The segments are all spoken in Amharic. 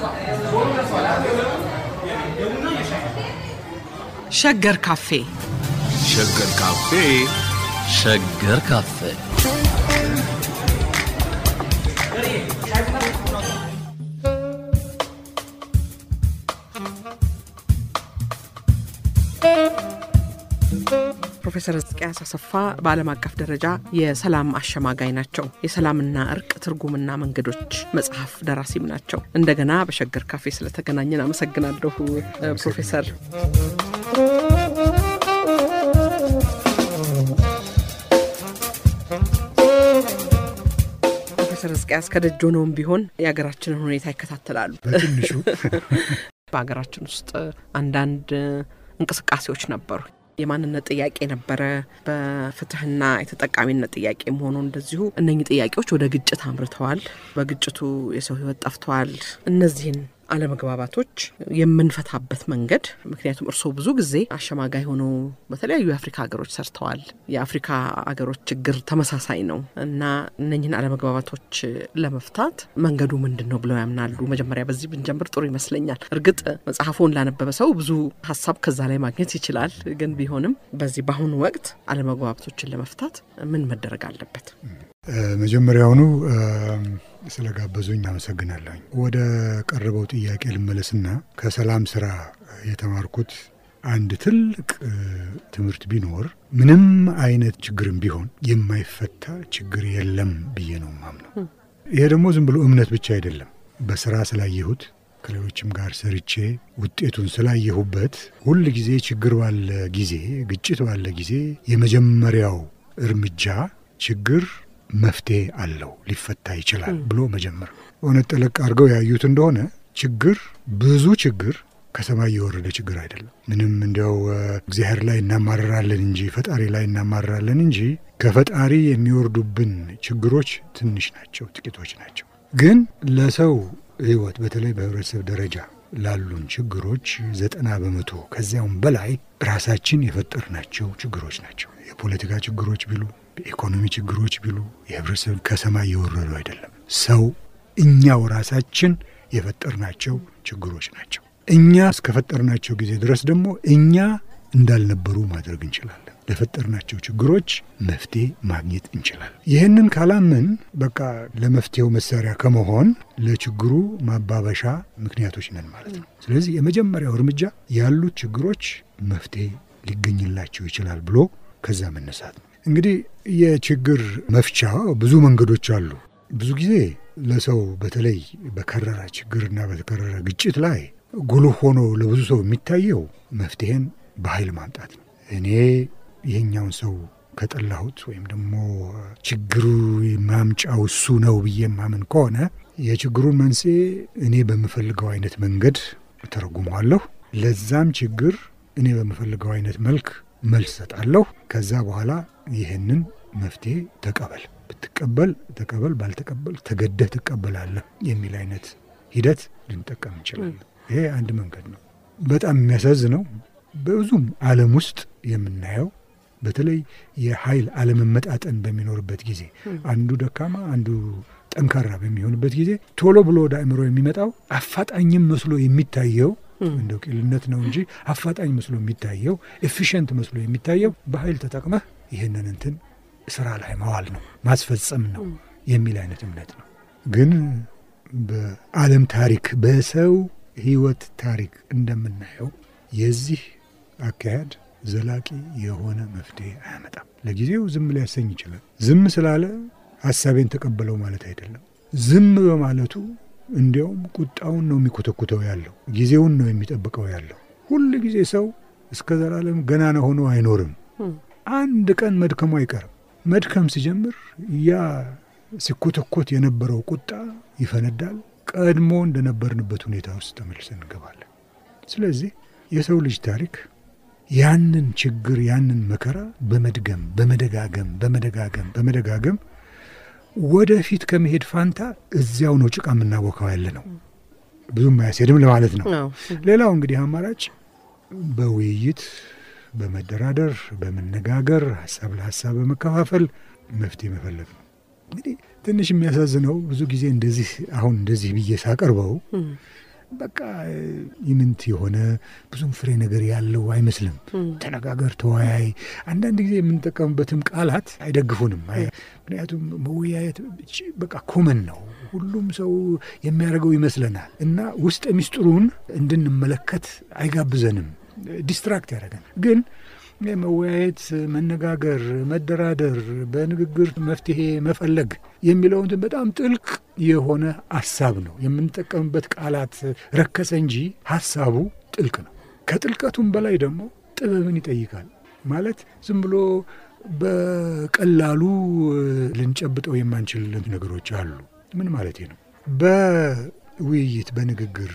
ሸገር ካፌ ሸገር ካፌ ሸገር ካፌ ፕሮፌሰር ሕዝቅያስ አሰፋ በዓለም አቀፍ ደረጃ የሰላም አሸማጋይ ናቸው። የሰላምና እርቅ ትርጉምና መንገዶች መጽሐፍ ደራሲም ናቸው። እንደገና በሸገር ካፌ ስለተገናኘን አመሰግናለሁ ፕሮፌሰር። ፕሮፌሰር ሕዝቅያስ ከደጅ ሆነውም ቢሆን የሀገራችንን ሁኔታ ይከታተላሉ። በትንሹ በሀገራችን ውስጥ አንዳንድ እንቅስቃሴዎች ነበሩ። የማንነት ጥያቄ ነበረ። በፍትህና የተጠቃሚነት ጥያቄ መሆኑ እንደዚሁ እነኚህ ጥያቄዎች ወደ ግጭት አምርተዋል። በግጭቱ የሰው ህይወት ጠፍተዋል። እነዚህን አለመግባባቶች የምንፈታበት መንገድ ምክንያቱም እርስዎ ብዙ ጊዜ አሸማጋይ ሆነው በተለያዩ የአፍሪካ ሀገሮች ሰርተዋል። የአፍሪካ ሀገሮች ችግር ተመሳሳይ ነው እና እነኝህን አለመግባባቶች ለመፍታት መንገዱ ምንድን ነው ብለው ያምናሉ? መጀመሪያ በዚህ ብንጀምር ጥሩ ይመስለኛል። እርግጥ መጽሐፉን ላነበበ ሰው ብዙ ሀሳብ ከዛ ላይ ማግኘት ይችላል። ግን ቢሆንም በዚህ በአሁኑ ወቅት አለመግባባቶችን ለመፍታት ምን መደረግ አለበት? መጀመሪያውኑ ስለጋበዙኝ አመሰግናለሁኝ። ወደ ቀረበው ጥያቄ ልመለስና ከሰላም ስራ የተማርኩት አንድ ትልቅ ትምህርት ቢኖር ምንም አይነት ችግርም ቢሆን የማይፈታ ችግር የለም ብዬ ነው ማምነው። ይሄ ደግሞ ዝም ብሎ እምነት ብቻ አይደለም። በስራ ስላየሁት ከሌሎችም ጋር ሰርቼ ውጤቱን ስላየሁበት ሁል ጊዜ ችግር ባለ ጊዜ፣ ግጭት ባለ ጊዜ የመጀመሪያው እርምጃ ችግር መፍትሄ አለው ሊፈታ ይችላል ብሎ መጀመር ነው። እውነት ጠለቅ አድርገው ያዩት እንደሆነ ችግር ብዙ ችግር ከሰማይ የወረደ ችግር አይደለም። ምንም እንዲያው እግዚአብሔር ላይ እናማረራለን እንጂ ፈጣሪ ላይ እናማረራለን እንጂ ከፈጣሪ የሚወርዱብን ችግሮች ትንሽ ናቸው፣ ጥቂቶች ናቸው። ግን ለሰው ሕይወት በተለይ በህብረተሰብ ደረጃ ላሉን ችግሮች ዘጠና በመቶ ከዚያውም በላይ ራሳችን የፈጠርናቸው ችግሮች ናቸው። የፖለቲካ ችግሮች ቢሉ የኢኮኖሚ ችግሮች ቢሉ የህብረተሰብ ከሰማይ የወረዱ አይደለም። ሰው እኛው ራሳችን የፈጠርናቸው ችግሮች ናቸው። እኛ እስከፈጠርናቸው ጊዜ ድረስ ደግሞ እኛ እንዳልነበሩ ማድረግ እንችላለን። ለፈጠርናቸው ችግሮች መፍትሄ ማግኘት እንችላለን። ይህንን ካላምን በቃ ለመፍትሄው መሳሪያ ከመሆን ለችግሩ ማባበሻ ምክንያቶች ነን ማለት ነው። ስለዚህ የመጀመሪያው እርምጃ ያሉት ችግሮች መፍትሄ ሊገኝላቸው ይችላል ብሎ ከዛ መነሳት ነው። እንግዲህ የችግር መፍቻ ብዙ መንገዶች አሉ። ብዙ ጊዜ ለሰው በተለይ በከረረ ችግርና በተከረረ ግጭት ላይ ጉልህ ሆኖ ለብዙ ሰው የሚታየው መፍትሄን በኃይል ማምጣት ነው። እኔ ይሄኛውን ሰው ከጠላሁት ወይም ደግሞ ችግሩ ማምጫው እሱ ነው ብዬ ማምን ከሆነ የችግሩን መንስኤ እኔ በምፈልገው አይነት መንገድ ተረጉመዋለሁ። ለዛም ችግር እኔ በምፈልገው አይነት መልክ መልስ ሰጣለሁ። ከዛ በኋላ ይህንን መፍትሄ ተቀበል፣ ብትቀበል ተቀበል፣ ባልተቀበል ተገደህ ትቀበላለህ የሚል አይነት ሂደት ልንጠቀም እንችላለን። ይሄ አንድ መንገድ ነው። በጣም የሚያሳዝነው በብዙም ዓለም ውስጥ የምናየው በተለይ የኃይል አለመመጣጠን በሚኖርበት ጊዜ አንዱ ደካማ አንዱ ጠንካራ በሚሆንበት ጊዜ ቶሎ ብሎ ወደ አእምሮ የሚመጣው አፋጣኝም መስሎ የሚታየው እንደው ቂልነት ነው እንጂ አፋጣኝ መስሎ የሚታየው ኤፊሽንት መስሎ የሚታየው በኃይል ተጠቅመህ ይህንን እንትን ስራ ላይ መዋል ነው ማስፈጸም ነው የሚል አይነት እምነት ነው። ግን በዓለም ታሪክ በሰው ሕይወት ታሪክ እንደምናየው የዚህ አካሄድ ዘላቂ የሆነ መፍትሄ አያመጣም። ለጊዜው ዝም ሊያሰኝ ይችላል። ዝም ስላለ ሀሳቤን ተቀበለው ማለት አይደለም። ዝም በማለቱ እንዲያውም ቁጣውን ነው የሚኮተኩተው ያለው፣ ጊዜውን ነው የሚጠብቀው ያለው። ሁል ጊዜ ሰው እስከ ዘላለም ገናና ሆኖ አይኖርም። አንድ ቀን መድከሙ አይቀርም። መድከም ሲጀምር ያ ሲኮተኮት የነበረው ቁጣ ይፈነዳል። ቀድሞ እንደነበርንበት ሁኔታ ውስጥ ተመልሰን እንገባለን። ስለዚህ የሰው ልጅ ታሪክ ያንን ችግር ያንን መከራ በመድገም በመደጋገም በመደጋገም በመደጋገም ወደፊት ከመሄድ ፋንታ እዚያው ነው ጭቃ የምናቦካው ያለ ነው። ብዙም አያስሄድም ለማለት ነው። ሌላው እንግዲህ አማራጭ በውይይት በመደራደር በመነጋገር ሀሳብ ለሀሳብ በመከፋፈል መፍትሄ መፈለግ ነው። እንግዲህ ትንሽ የሚያሳዝነው ብዙ ጊዜ እንደዚህ አሁን እንደዚህ ብዬ ሳቀርበው በቃ ይምንት የሆነ ብዙም ፍሬ ነገር ያለው አይመስልም። ተነጋገር፣ ተወያይ። አንዳንድ ጊዜ የምንጠቀምበትም ቃላት አይደግፉንም። ምክንያቱም መወያየት በቃ ኮመን ነው፣ ሁሉም ሰው የሚያደርገው ይመስለናል እና ውስጥ ሚስጥሩን እንድንመለከት አይጋብዘንም፣ ዲስትራክት ያደረገናል ግን መወያየት፣ መነጋገር፣ መደራደር፣ በንግግር መፍትሄ መፈለግ የሚለውን በጣም ጥልቅ የሆነ ሀሳብ ነው። የምንጠቀምበት ቃላት ረከሰ እንጂ ሀሳቡ ጥልቅ ነው። ከጥልቀቱም በላይ ደግሞ ጥበብን ይጠይቃል። ማለት ዝም ብሎ በቀላሉ ልንጨብጠው የማንችል ነገሮች አሉ። ምን ማለት ነው? በውይይት በንግግር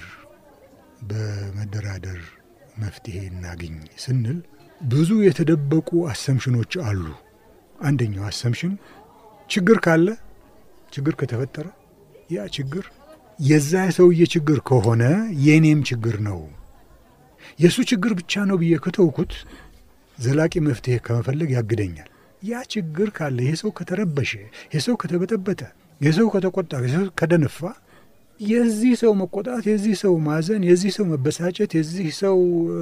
በመደራደር መፍትሄ እናግኝ ስንል ብዙ የተደበቁ አሰምሽኖች አሉ። አንደኛው አሰምሽን ችግር ካለ ችግር ከተፈጠረ ያ ችግር የዛ ሰውዬ ችግር ከሆነ የእኔም ችግር ነው። የእሱ ችግር ብቻ ነው ብዬ ከተውኩት ዘላቂ መፍትሄ ከመፈለግ ያግደኛል። ያ ችግር ካለ ይሄ ሰው ከተረበሸ፣ ይሄ ሰው ከተበጠበጠ፣ ይሄ ሰው ከተቆጣ፣ ይሄ ሰው ከደነፋ የዚህ ሰው መቆጣት፣ የዚህ ሰው ማዘን፣ የዚህ ሰው መበሳጨት፣ የዚህ ሰው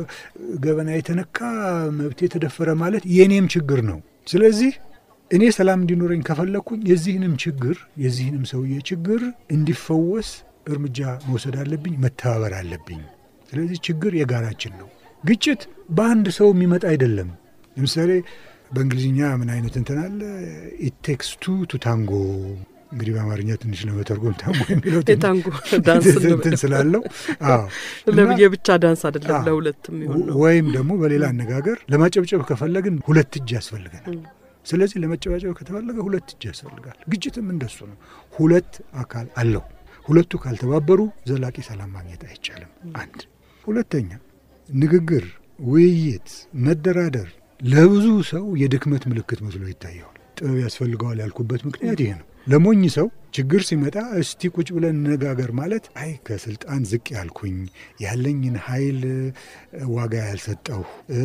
ገበና የተነካ መብት የተደፈረ ማለት የእኔም ችግር ነው። ስለዚህ እኔ ሰላም እንዲኖረኝ ከፈለግኩኝ የዚህንም ችግር የዚህንም ሰውዬ ችግር እንዲፈወስ እርምጃ መውሰድ አለብኝ፣ መተባበር አለብኝ። ስለዚህ ችግር የጋራችን ነው። ግጭት በአንድ ሰው የሚመጣ አይደለም። ለምሳሌ በእንግሊዝኛ ምን አይነት እንትን አለ? ኢት ቴክስ ቱ ቱ ታንጎ እንግዲህ በአማርኛ ትንሽ ለመተርጎም ታንጎ የሚለው የታንጎ ዳንስ እንትን ስላለው ለብዬ ብቻ ዳንስ አይደለም ለሁለት የሚሆን ነው። ወይም ደግሞ በሌላ አነጋገር ለማጨብጨብ ከፈለግን ሁለት እጅ ያስፈልገናል። ስለዚህ ለመጨባጨብ ከተፈለገ ሁለት እጅ ያስፈልጋል። ግጭትም እንደሱ ነው። ሁለት አካል አለው። ሁለቱ ካልተባበሩ ዘላቂ ሰላም ማግኘት አይቻልም። አንድ ሁለተኛ፣ ንግግር፣ ውይይት፣ መደራደር ለብዙ ሰው የድክመት ምልክት መስሎ ይታየዋል። ጥበብ ያስፈልገዋል ያልኩበት ምክንያት ይሄ ነው። ለሞኝ ሰው ችግር ሲመጣ እስቲ ቁጭ ብለን እንነጋገር ማለት አይ ከስልጣን ዝቅ ያልኩኝ ያለኝን ኃይል ዋጋ ያልሰጠሁ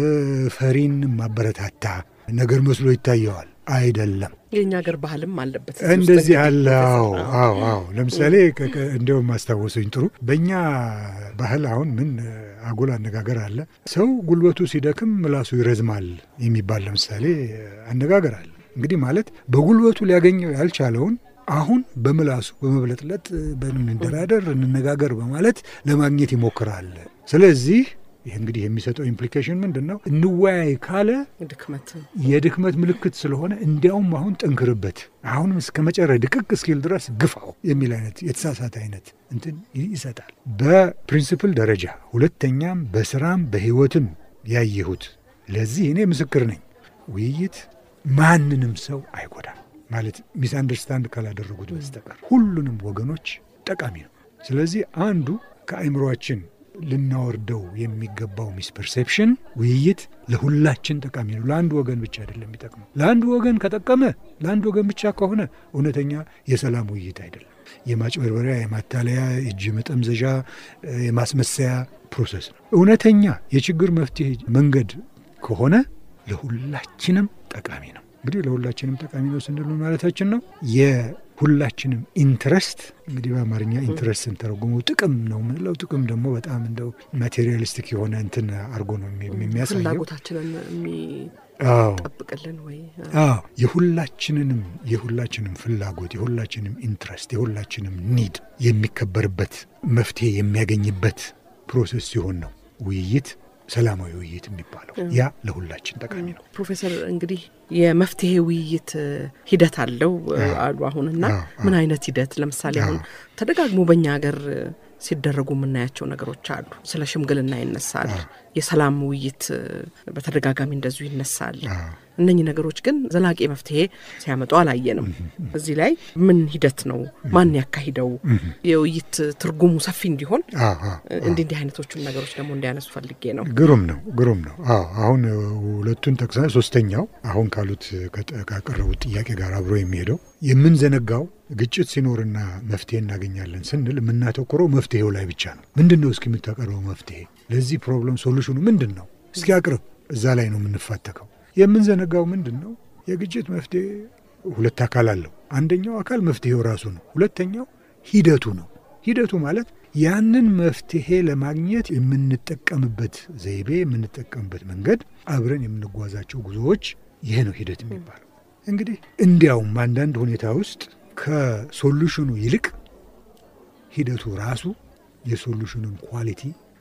ፈሪን ማበረታታ ነገር መስሎ ይታየዋል። አይደለም። የእኛ ሀገር ባህልም አለበት እንደዚህ አለ። አዎ አዎ አዎ። ለምሳሌ እንዲያውም ማስታወሰኝ ጥሩ በእኛ ባህል አሁን ምን አጉል አነጋገር አለ። ሰው ጉልበቱ ሲደክም ምላሱ ይረዝማል የሚባል ለምሳሌ አነጋገር አለ። እንግዲህ ማለት በጉልበቱ ሊያገኘው ያልቻለውን አሁን በምላሱ በመብለጥለጥ በንደራደር እንነጋገር በማለት ለማግኘት ይሞክራል። ስለዚህ ይህ እንግዲህ የሚሰጠው ኢምፕሊኬሽን ምንድን ነው? እንወያይ ካለ ድክመት የድክመት ምልክት ስለሆነ እንዲያውም አሁን ጠንክርበት፣ አሁንም እስከ መጨረ ድቅቅ እስኪል ድረስ ግፋው የሚል አይነት የተሳሳተ አይነት እንትን ይሰጣል። በፕሪንስፕል ደረጃ ሁለተኛም በስራም በህይወትም ያየሁት ለዚህ እኔ ምስክር ነኝ። ውይይት ማንንም ሰው አይጎዳም ማለት ሚስ አንደርስታንድ ካላደረጉት በስተቀር ሁሉንም ወገኖች ጠቃሚ ነው። ስለዚህ አንዱ ከአእምሯችን ልናወርደው የሚገባው ሚስ ፐርሴፕሽን ውይይት ለሁላችን ጠቃሚ ነው። ለአንዱ ወገን ብቻ አይደለም የሚጠቅመው። ለአንዱ ወገን ከጠቀመ ለአንዱ ወገን ብቻ ከሆነ እውነተኛ የሰላም ውይይት አይደለም። የማጭበርበሪያ፣ የማታለያ፣ እጅ መጠምዘዣ፣ የማስመሰያ ፕሮሰስ ነው። እውነተኛ የችግር መፍትሄ መንገድ ከሆነ ለሁላችንም ጠቃሚ ነው። እንግዲህ ለሁላችንም ጠቃሚ ነው ስንል ማለታችን ነው የሁላችንም ኢንትረስት እንግዲህ በአማርኛ ኢንትረስት ስንተረጉመው ጥቅም ነው የምንለው። ጥቅም ደግሞ በጣም እንደው ማቴሪያሊስቲክ የሆነ እንትን አድርጎ ነው የሚያሳየው ፍላጎታችንን አዎ የሚጠብቅልን ወይ አዎ የሁላችንንም የሁላችንም ፍላጎት የሁላችንም ኢንትረስት የሁላችንም ኒድ የሚከበርበት መፍትሄ የሚያገኝበት ፕሮሰስ ሲሆን ነው ውይይት ሰላማዊ ውይይት የሚባለው ያ ለሁላችን ጠቃሚ ነው። ፕሮፌሰር እንግዲህ የመፍትሄ ውይይት ሂደት አለው አሉ አሁንና ምን አይነት ሂደት ለምሳሌ አሁን ተደጋግሞ በእኛ ሀገር ሲደረጉ የምናያቸው ነገሮች አሉ። ስለ ሽምግልና ይነሳል። የሰላም ውይይት በተደጋጋሚ እንደዚሁ ይነሳል። እነኚህ ነገሮች ግን ዘላቂ መፍትሄ ሲያመጡ አላየንም። እዚህ ላይ ምን ሂደት ነው? ማን ያካሂደው? የውይይት ትርጉሙ ሰፊ እንዲሆን እንዲህ እንዲህ አይነቶቹን ነገሮች ደግሞ እንዲያነሱ ፈልጌ ነው። ግሩም ነው፣ ግሩም ነው። አዎ አሁን ሁለቱን ጠቅሰ ሶስተኛው አሁን ካሉት ካቀረቡት ጥያቄ ጋር አብሮ የሚሄደው የምንዘነጋው ግጭት ሲኖርና መፍትሄ እናገኛለን ስንል የምናተኩረው መፍትሄው ላይ ብቻ ነው። ምንድን ነው እስኪ የምታቀርበው መፍትሄ ለዚህ ፕሮብለም ሶሉሽኑ ምንድን ነው? እስኪ አቅርብ። እዛ ላይ ነው የምንፋተከው። የምንዘነጋው ምንድን ነው? የግጭት መፍትሄ ሁለት አካል አለው። አንደኛው አካል መፍትሄው ራሱ ነው። ሁለተኛው ሂደቱ ነው። ሂደቱ ማለት ያንን መፍትሄ ለማግኘት የምንጠቀምበት ዘይቤ፣ የምንጠቀምበት መንገድ፣ አብረን የምንጓዛቸው ጉዞዎች ይሄ ነው ሂደት የሚባለው። እንግዲህ እንዲያውም በአንዳንድ ሁኔታ ውስጥ ከሶሉሽኑ ይልቅ ሂደቱ ራሱ የሶሉሽኑን ኳሊቲ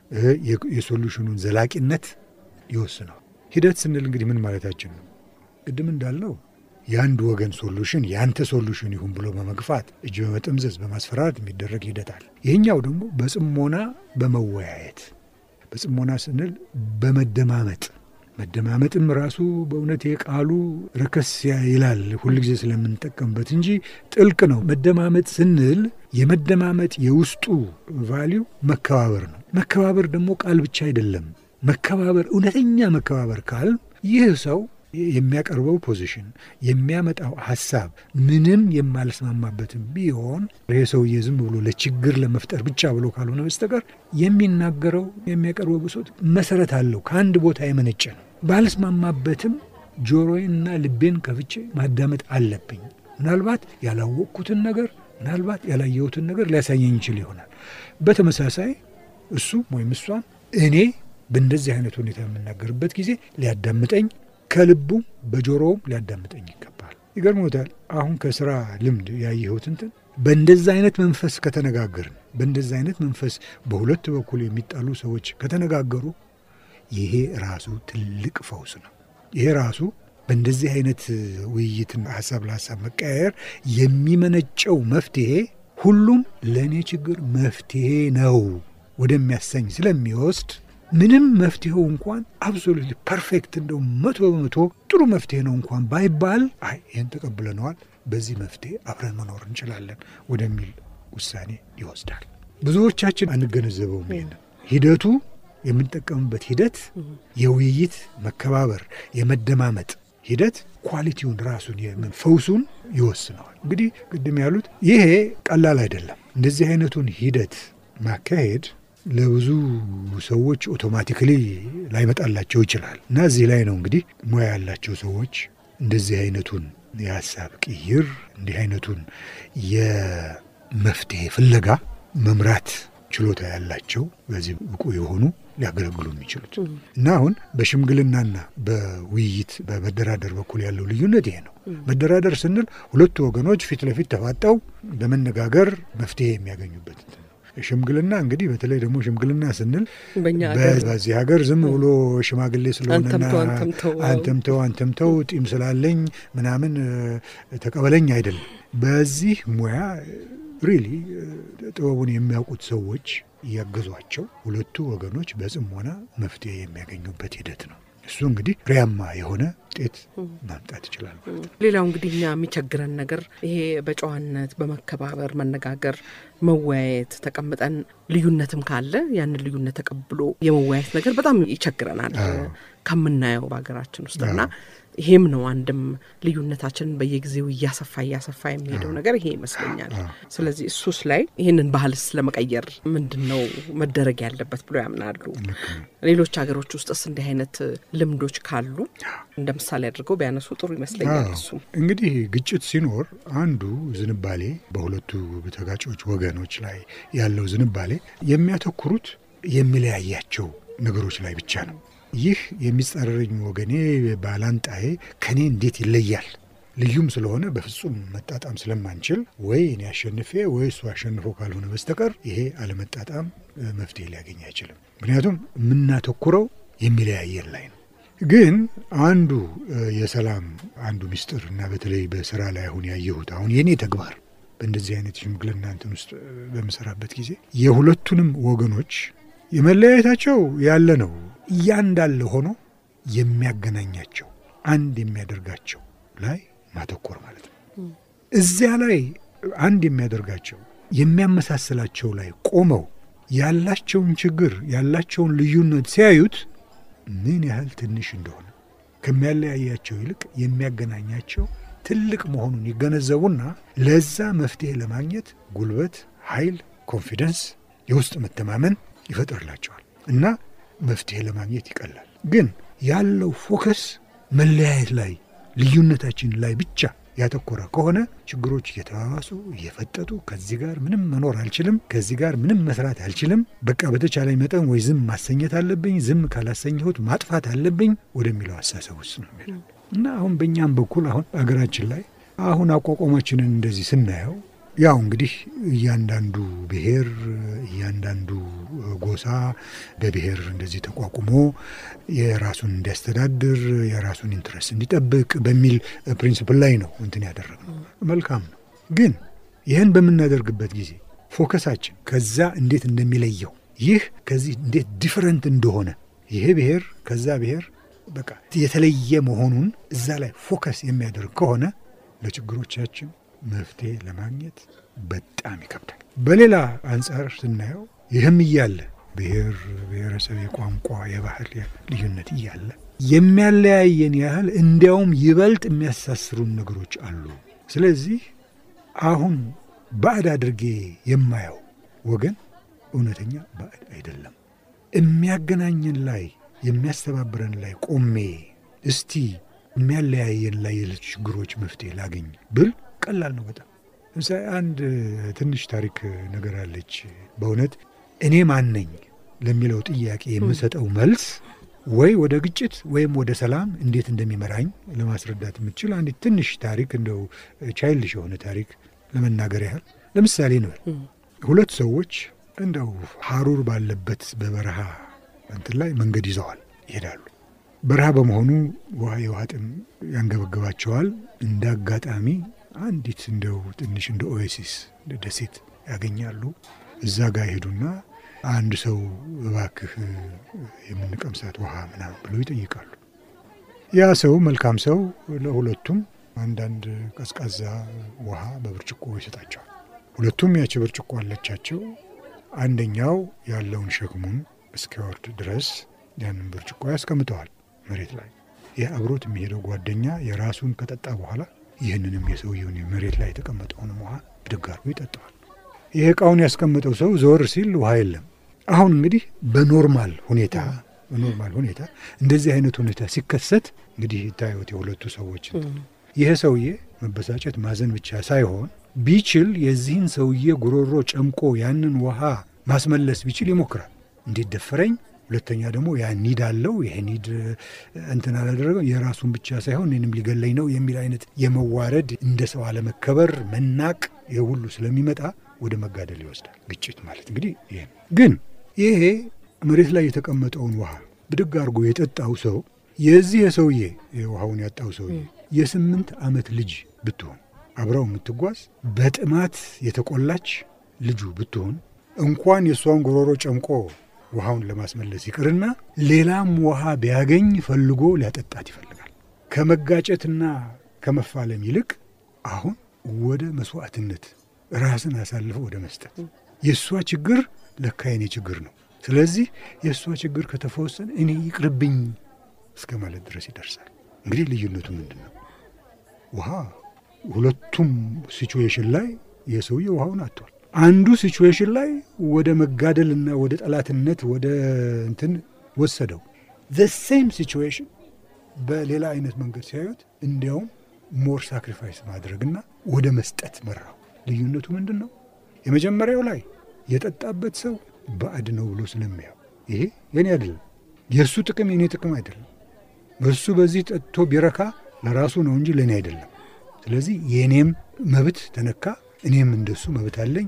የሶሉሽኑን ዘላቂነት ይወስነዋል። ሂደት ስንል እንግዲህ ምን ማለታችን ነው? ቅድም እንዳልነው የአንድ ወገን ሶሉሽን የአንተ ሶሉሽን ይሁን ብሎ በመግፋት እጅ በመጠምዘዝ በማስፈራራት የሚደረግ ሂደት አለ። ይህኛው ደግሞ በጽሞና በመወያየት በጽሞና ስንል በመደማመጥ መደማመጥም ራሱ በእውነት የቃሉ ረከስ ይላል ሁልጊዜ ስለምንጠቀምበት እንጂ ጥልቅ ነው። መደማመጥ ስንል የመደማመጥ የውስጡ ቫሊዩ መከባበር ነው። መከባበር ደግሞ ቃል ብቻ አይደለም። መከባበር እውነተኛ መከባበር ካል ይህ ሰው የሚያቀርበው ፖዚሽን የሚያመጣው ሀሳብ ምንም የማልስማማበትም ቢሆን ይሄ ሰውዬ ዝም ብሎ ለችግር ለመፍጠር ብቻ ብሎ ካልሆነ በስተቀር የሚናገረው የሚያቀርበው ብሶት መሰረት አለው፣ ከአንድ ቦታ የመነጨ ነው። ባልስማማበትም ጆሮዬንና ልቤን ከፍቼ ማዳመጥ አለብኝ። ምናልባት ያላወቅኩትን ነገር ምናልባት ያላየሁትን ነገር ሊያሳየኝ ይችል ይሆናል። በተመሳሳይ እሱ ወይም እሷም እኔ በእንደዚህ አይነት ሁኔታ የምናገርበት ጊዜ ሊያዳምጠኝ ከልቡም በጆሮውም ሊያዳምጠኝ ይገባል። ይገርሞታል። አሁን ከስራ ልምድ ያየሁት እንትን በእንደዛ አይነት መንፈስ ከተነጋገርን በእንደዛ አይነት መንፈስ በሁለት በኩል የሚጣሉ ሰዎች ከተነጋገሩ ይሄ ራሱ ትልቅ ፈውስ ነው። ይሄ ራሱ በእንደዚህ አይነት ውይይትና ሀሳብ ለሀሳብ መቀያየር የሚመነጨው መፍትሄ ሁሉም ለእኔ ችግር መፍትሄ ነው ወደሚያሰኝ ስለሚወስድ ምንም መፍትሄው እንኳን አብሶሉትሊ ፐርፌክት እንደው መቶ በመቶ ጥሩ መፍትሄ ነው እንኳን ባይባል አይ ይህን ተቀብለነዋል፣ በዚህ መፍትሄ አብረን መኖር እንችላለን ወደሚል ውሳኔ ይወስዳል። ብዙዎቻችን አንገነዘበውም። ይሄንን ሂደቱ የምንጠቀምበት ሂደት የውይይት መከባበር፣ የመደማመጥ ሂደት ኳሊቲውን ራሱን ፈውሱን ይወስነዋል። እንግዲህ ቅድም ያሉት ይሄ ቀላል አይደለም። እንደዚህ አይነቱን ሂደት ማካሄድ ለብዙ ሰዎች ኦቶማቲክሊ ላይመጣላቸው ይችላል እና እዚህ ላይ ነው እንግዲህ ሙያ ያላቸው ሰዎች እንደዚህ አይነቱን የሀሳብ ቅይር እንዲህ አይነቱን የመፍትሄ ፍለጋ መምራት ችሎታ ያላቸው በዚህ ብቁ የሆኑ ሊያገለግሉ የሚችሉት እና አሁን በሽምግልናና በውይይት በመደራደር በኩል ያለው ልዩነት ይሄ ነው። መደራደር ስንል ሁለቱ ወገኖች ፊት ለፊት ተፋጠው በመነጋገር መፍትሄ የሚያገኙበት ሽምግልና እንግዲህ በተለይ ደግሞ ሽምግልና ስንል በዚህ ሀገር ዝም ብሎ ሽማግሌ ስለሆነና አንተምተው አንተምተው ጢም ስላለኝ ምናምን ተቀበለኝ አይደለም። በዚህ ሙያ ሪሊ ጥበቡን የሚያውቁት ሰዎች እያገዟቸው ሁለቱ ወገኖች በጽሞና መፍትሄ የሚያገኙበት ሂደት ነው። እሱ እንግዲህ ፍሬያማ የሆነ ውጤት ማምጣት ይችላል ማለት ነው። ሌላው እንግዲህ እኛ የሚቸግረን ነገር ይሄ በጨዋነት በመከባበር መነጋገር፣ መወያየት ተቀምጠን ልዩነትም ካለ ያንን ልዩነት ተቀብሎ የመወያየት ነገር በጣም ይቸግረናል ከምናየው በሀገራችን ውስጥ እና ይሄም ነው አንድም ልዩነታችንን በየጊዜው እያሰፋ እያሰፋ የሚሄደው ነገር ይሄ ይመስለኛል። ስለዚህ እሱስ ላይ ይህንን ባህልስ ለመቀየር ምንድን ነው መደረግ ያለበት ብሎ ያምናሉ? ሌሎች ሀገሮች ውስጥስ እንዲህ አይነት ልምዶች ካሉ እንደ ምሳሌ አድርገው ቢያነሱ ጥሩ ይመስለኛል። እሱም እንግዲህ ግጭት ሲኖር አንዱ ዝንባሌ በሁለቱ ተጋጮች ወገኖች ላይ ያለው ዝንባሌ የሚያተኩሩት የሚለያያቸው ነገሮች ላይ ብቻ ነው። ይህ የሚጻረረኝ ወገኔ ባላንጣዬ ከኔ እንዴት ይለያል? ልዩም ስለሆነ በፍጹም መጣጣም ስለማንችል ወይ እኔ አሸንፌ ወይ እሱ አሸንፎ ካልሆነ በስተቀር ይሄ አለመጣጣም መፍትሄ ሊያገኝ አይችልም። ምክንያቱም የምናተኩረው የሚለያየን ላይ ነው። ግን አንዱ የሰላም አንዱ ሚስጥር እና በተለይ በስራ ላይ አሁን ያየሁት አሁን የኔ ተግባር በእንደዚህ አይነት ሽምግልና እንትን ውስጥ በምሰራበት ጊዜ የሁለቱንም ወገኖች የመለያየታቸው ያለ ነው እያንዳለ ሆኖ የሚያገናኛቸው አንድ የሚያደርጋቸው ላይ ማተኮር ማለት ነው። እዚያ ላይ አንድ የሚያደርጋቸው የሚያመሳስላቸው ላይ ቆመው ያላቸውን ችግር ያላቸውን ልዩነት ሲያዩት ምን ያህል ትንሽ እንደሆነ ከሚያለያያቸው ይልቅ የሚያገናኛቸው ትልቅ መሆኑን ይገነዘቡና ለዛ መፍትሄ ለማግኘት ጉልበት፣ ኃይል፣ ኮንፊደንስ፣ የውስጥ መተማመን ይፈጥርላቸዋል እና መፍትሄ ለማግኘት ይቀላል። ግን ያለው ፎከስ መለያየት ላይ ልዩነታችን ላይ ብቻ ያተኮረ ከሆነ ችግሮች እየተባባሱ እየፈጠጡ ከዚህ ጋር ምንም መኖር አልችልም፣ ከዚህ ጋር ምንም መስራት አልችልም፣ በቃ በተቻለኝ መጠን ወይ ዝም ማሰኘት አለብኝ፣ ዝም ካላሰኘሁት ማጥፋት አለብኝ ወደሚለው አስተሳሰብ ውስጥ ነው የሚሄደው እና አሁን በእኛም በኩል አሁን አገራችን ላይ አሁን አቋቋማችንን እንደዚህ ስናየው ያው እንግዲህ እያንዳንዱ ብሔር እያንዳንዱ ጎሳ በብሔር እንደዚህ ተቋቁሞ የራሱን እንዲያስተዳድር የራሱን ኢንትረስት እንዲጠብቅ በሚል ፕሪንስፕል ላይ ነው እንትን ያደረግነው። መልካም ነው። ግን ይህን በምናደርግበት ጊዜ ፎከሳችን ከዛ እንዴት እንደሚለየው ይህ ከዚህ እንዴት ዲፈረንት እንደሆነ ይሄ ብሔር ከዛ ብሔር በቃ የተለየ መሆኑን እዛ ላይ ፎከስ የሚያደርግ ከሆነ ለችግሮቻችን መፍትሄ ለማግኘት በጣም ይከብዳል። በሌላ አንጻር ስናየው ይህም እያለ ብሔር ብሔረሰብ፣ የቋንቋ የባህል ልዩነት እያለ የሚያለያየን ያህል እንዲያውም ይበልጥ የሚያሳስሩን ነገሮች አሉ። ስለዚህ አሁን ባዕድ አድርጌ የማየው ወገን እውነተኛ ባዕድ አይደለም። የሚያገናኘን ላይ የሚያስተባብረን ላይ ቆሜ እስቲ የሚያለያየን ላይ የችግሮች መፍትሄ ላገኝ ብል ቀላል ነው በጣም። ለምሳሌ አንድ ትንሽ ታሪክ ነገር አለች። በእውነት እኔ ማን ነኝ ለሚለው ጥያቄ የምሰጠው መልስ ወይ ወደ ግጭት ወይም ወደ ሰላም እንዴት እንደሚመራኝ ለማስረዳት የምትችል አንዲት ትንሽ ታሪክ እንደው ቻይልድሽ የሆነ ታሪክ ለመናገር ያህል ለምሳሌ እንበል ሁለት ሰዎች እንደው ሀሩር ባለበት በበረሃ እንትን ላይ መንገድ ይዘዋል ይሄዳሉ። በረሃ በመሆኑ ውሃ የውሃ ጥም ያንገበግባቸዋል። እንደ አጋጣሚ አንዲት እንደው ትንሽ እንደ ኦኤሲስ ደሴት ያገኛሉ። እዛ ጋር ይሄዱና አንድ ሰው እባክህ የምንቀምሳት ውሃ ምናምን ብለው ይጠይቃሉ። ያ ሰው መልካም ሰው ለሁለቱም አንዳንድ ቀዝቃዛ ውሃ በብርጭቆ ይሰጣቸዋል። ሁለቱም ያቺ ብርጭቆ አለቻቸው። አንደኛው ያለውን ሸክሙን እስኪወርድ ድረስ ያንን ብርጭቆ ያስቀምጠዋል መሬት ላይ። ይህ አብሮት የሚሄደው ጓደኛ የራሱን ከጠጣ በኋላ ይህንንም የሰውየውን መሬት ላይ የተቀመጠውንም ውሃ ብድግ አድርጎ ይጠጣዋል። ይህ እቃውን ያስቀመጠው ሰው ዘወር ሲል ውሃ የለም። አሁን እንግዲህ በኖርማል ሁኔታ በኖርማል ሁኔታ እንደዚህ አይነት ሁኔታ ሲከሰት እንግዲህ ይታዩት የሁለቱ ሰዎች ይህ ሰውዬ መበሳጨት ማዘን ብቻ ሳይሆን ቢችል የዚህን ሰውዬ ጉሮሮ ጨምቆ ያንን ውሃ ማስመለስ ቢችል ይሞክራል። እንዴት ደፈረኝ ሁለተኛ ደግሞ ያ ኒድ አለው ይሄ ኒድ እንትን አላደረገው የራሱን ብቻ ሳይሆን እኔንም ሊገለኝ ነው የሚል አይነት የመዋረድ እንደ ሰው አለመከበር፣ መናቅ ይህ ሁሉ ስለሚመጣ ወደ መጋደል ይወስዳል። ግጭት ማለት እንግዲህ ይሄ ነው። ግን ይሄ መሬት ላይ የተቀመጠውን ውሃ ብድግ አድርጎ የጠጣው ሰው የዚህ የሰውዬ ውሃውን ያጣው ሰውዬ የስምንት ዓመት ልጅ ብትሆን አብረው የምትጓዝ በጥማት የተቆላች ልጁ ብትሆን እንኳን የእሷን ጉሮሮ ጨምቆ ውሃውን ለማስመለስ ይቅርና ሌላም ውሃ ቢያገኝ ፈልጎ ሊያጠጣት ይፈልጋል። ከመጋጨትና ከመፋለም ይልቅ አሁን ወደ መስዋዕትነት ራስን አሳልፈው ወደ መስጠት የእሷ ችግር ለካ የኔ ችግር ነው፣ ስለዚህ የእሷ ችግር ከተፈወሰን እኔ ይቅርብኝ እስከ ማለት ድረስ ይደርሳል። እንግዲህ ልዩነቱ ምንድን ነው? ውሃ ሁለቱም ሲቹዌሽን ላይ የሰውዬ ውሃውን አጥቷል። አንዱ ሲቹዌሽን ላይ ወደ መጋደልና ወደ ጠላትነት ወደ እንትን ወሰደው። ዘ ሴም ሲቹዌሽን በሌላ አይነት መንገድ ሲያዩት እንዲያውም ሞር ሳክሪፋይስ ማድረግና ወደ መስጠት መራው። ልዩነቱ ምንድን ነው? የመጀመሪያው ላይ የጠጣበት ሰው ባዕድ ነው ብሎ ስለሚያው ይሄ የኔ አይደለም፣ የእሱ ጥቅም የኔ ጥቅም አይደለም፣ እሱ በዚህ ጠጥቶ ቢረካ ለራሱ ነው እንጂ ለእኔ አይደለም። ስለዚህ የእኔም መብት ተነካ፣ እኔም እንደሱ መብት አለኝ።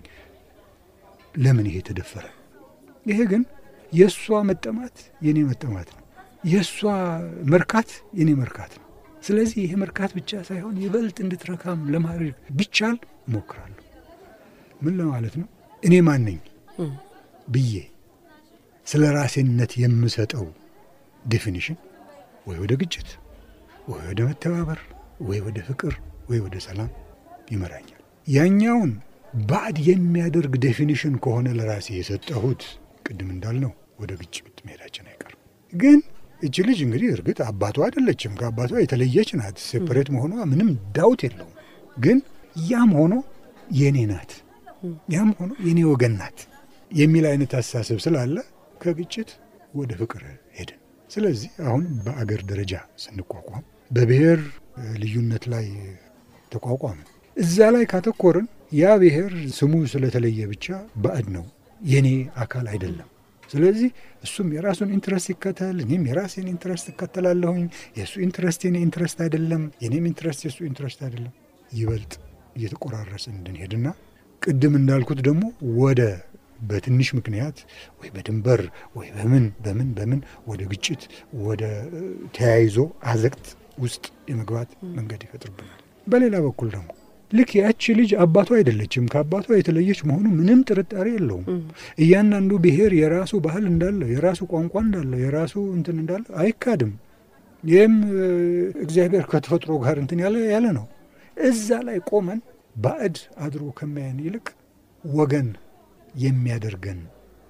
ለምን ይሄ ተደፈረ? ይሄ ግን የእሷ መጠማት የእኔ መጠማት ነው፣ የእሷ መርካት የእኔ መርካት ነው። ስለዚህ ይሄ መርካት ብቻ ሳይሆን ይበልጥ እንድትረካም ለማድረግ ቢቻል እሞክራለሁ። ምን ለማለት ነው? እኔ ማን ነኝ ብዬ ስለ ራሴነት የምሰጠው ዴፊኒሽን ወይ ወደ ግጭት ወይ ወደ መተባበር ወይ ወደ ፍቅር ወይ ወደ ሰላም ይመራኛል። ያኛውን ባዕድ የሚያደርግ ዴፊኒሽን ከሆነ ለራሴ የሰጠሁት ቅድም እንዳልነው ወደ ግጭት መሄዳችን አይቀርም። ግን እች ልጅ እንግዲህ እርግጥ አባቷ አይደለችም፣ ከአባቷ የተለየች ናት። ሴፐሬት መሆኗ ምንም ዳውት የለውም። ግን ያም ሆኖ የኔ ናት፣ ያም ሆኖ የኔ ወገን ናት የሚል አይነት አስተሳሰብ ስላለ ከግጭት ወደ ፍቅር ሄድን። ስለዚህ አሁን በአገር ደረጃ ስንቋቋም በብሔር ልዩነት ላይ ተቋቋምን። እዛ ላይ ካተኮርን ያ ብሔር ስሙ ስለተለየ ብቻ ባዕድ ነው፣ የኔ አካል አይደለም። ስለዚህ እሱም የራሱን ኢንትረስት ይከተል፣ እኔም የራሴን ኢንትረስት እከተላለሁኝ። የእሱ ኢንትረስት የኔ ኢንትረስት አይደለም፣ የኔም ኢንትረስት የእሱ ኢንትረስት አይደለም። ይበልጥ እየተቆራረስን እንድንሄድና ቅድም እንዳልኩት ደግሞ ወደ በትንሽ ምክንያት ወይ በድንበር ወይ በምን በምን በምን ወደ ግጭት ወደ ተያይዞ አዘቅት ውስጥ የመግባት መንገድ ይፈጥርብናል። በሌላ በኩል ደግሞ ልክ ያቺ ልጅ አባቷ አይደለችም፣ ከአባቷ የተለየች መሆኑ ምንም ጥርጣሬ የለውም። እያንዳንዱ ብሔር የራሱ ባህል እንዳለው፣ የራሱ ቋንቋ እንዳለው፣ የራሱ እንትን እንዳለው አይካድም። ይህም እግዚአብሔር ከተፈጥሮ ጋር እንትን ያለ ያለ ነው። እዛ ላይ ቆመን ባዕድ አድሮ ከማያን ይልቅ ወገን የሚያደርገን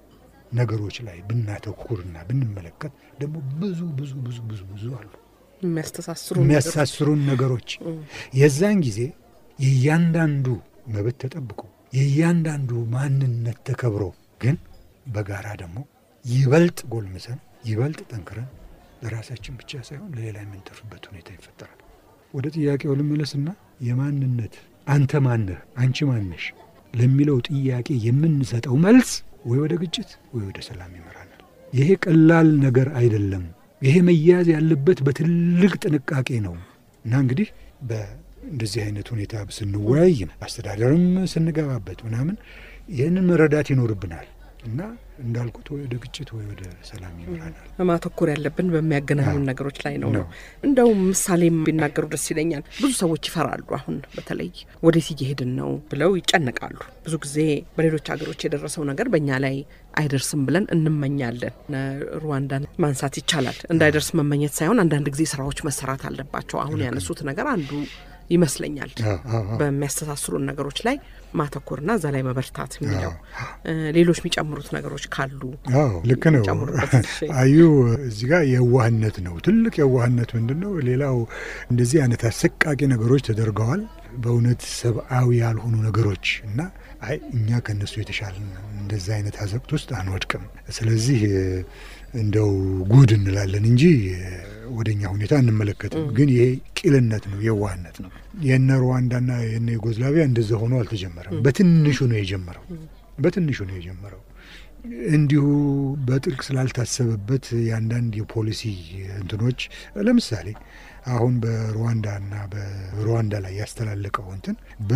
ነገሮች ላይ ብናተኩርና ብንመለከት ደግሞ ብዙ ብዙ ብዙ ብዙ ብዙ አሉ የሚያስተሳስሩ የሚያሳስሩን ነገሮች የዛን ጊዜ የእያንዳንዱ መብት ተጠብቆ የእያንዳንዱ ማንነት ተከብሮ ግን በጋራ ደግሞ ይበልጥ ጎልምሰን ይበልጥ ጠንክረን ለራሳችን ብቻ ሳይሆን ለሌላ የምንተርፍበት ሁኔታ ይፈጠራል። ወደ ጥያቄው ልመለስና የማንነት አንተ ማነህ፣ አንቺ ማነሽ ለሚለው ጥያቄ የምንሰጠው መልስ ወይ ወደ ግጭት ወይ ወደ ሰላም ይመራናል። ይሄ ቀላል ነገር አይደለም። ይሄ መያዝ ያለበት በትልቅ ጥንቃቄ ነው እና እንግዲህ በእንደዚህ አይነት ሁኔታ ስንወያይ አስተዳደርም ስንገባበት ምናምን ይህንን መረዳት ይኖርብናል እና እንዳልኩት ወይ ወደ ግጭት ወይ ወደ ሰላም ይመራናል። ማተኮር ያለብን በሚያገናኙን ነገሮች ላይ ነው ነው። ነው። እንደውም ምሳሌም ቢናገሩ ደስ ይለኛል። ብዙ ሰዎች ይፈራሉ። አሁን በተለይ ወዴት እየሄድን ነው ብለው ይጨነቃሉ። ብዙ ጊዜ በሌሎች ሀገሮች የደረሰው ነገር በእኛ ላይ አይደርስም ብለን እንመኛለን። እነ ሩዋንዳን ማንሳት ይቻላል። እንዳይደርስ መመኘት ሳይሆን አንዳንድ ጊዜ ስራዎች መሰራት አለባቸው። አሁን ያነሱት ነገር አንዱ ይመስለኛል። አዎ፣ አዎ፣ አዎ። በሚያስተሳስሩን ነገሮች ላይ ማተኮርና እዛ ላይ መበርታት የሚለው እ ሌሎች የሚጨምሩት ነገሮች ካሉ አዎ ልክ ነው። ጨምሩበት እሺ። አዩ እዚህ ጋር የዋህነት ነው። ትልቅ የዋህነት ምንድን ነው? ሌላው እንደዚህ አይነት አሰቃቂ ነገሮች ተደርገዋል። በእውነት ሰብአዊ ያልሆኑ ነገሮች እና አይ እኛ ከነሱ የተሻለ እንደዚህ አይነት አዘቅት ውስጥ አንወድቅም። ስለዚህ እንደው ጉድ እንላለን እንጂ ወደ እኛ ሁኔታ እንመለከትም። ግን ይሄ ቂልነት ነው፣ የዋህነት ነው። የነ ሩዋንዳና የነ ዩጎዝላቪያ እንደዛ ሆኖ አልተጀመረም። በትንሹ ነው የጀመረው። በትንሹ ነው የጀመረው። እንዲሁ በጥልቅ ስላልታሰበበት የአንዳንድ የፖሊሲ እንትኖች ለምሳሌ አሁን በሩዋንዳና በሩዋንዳ ላይ ያስተላለቀው እንትን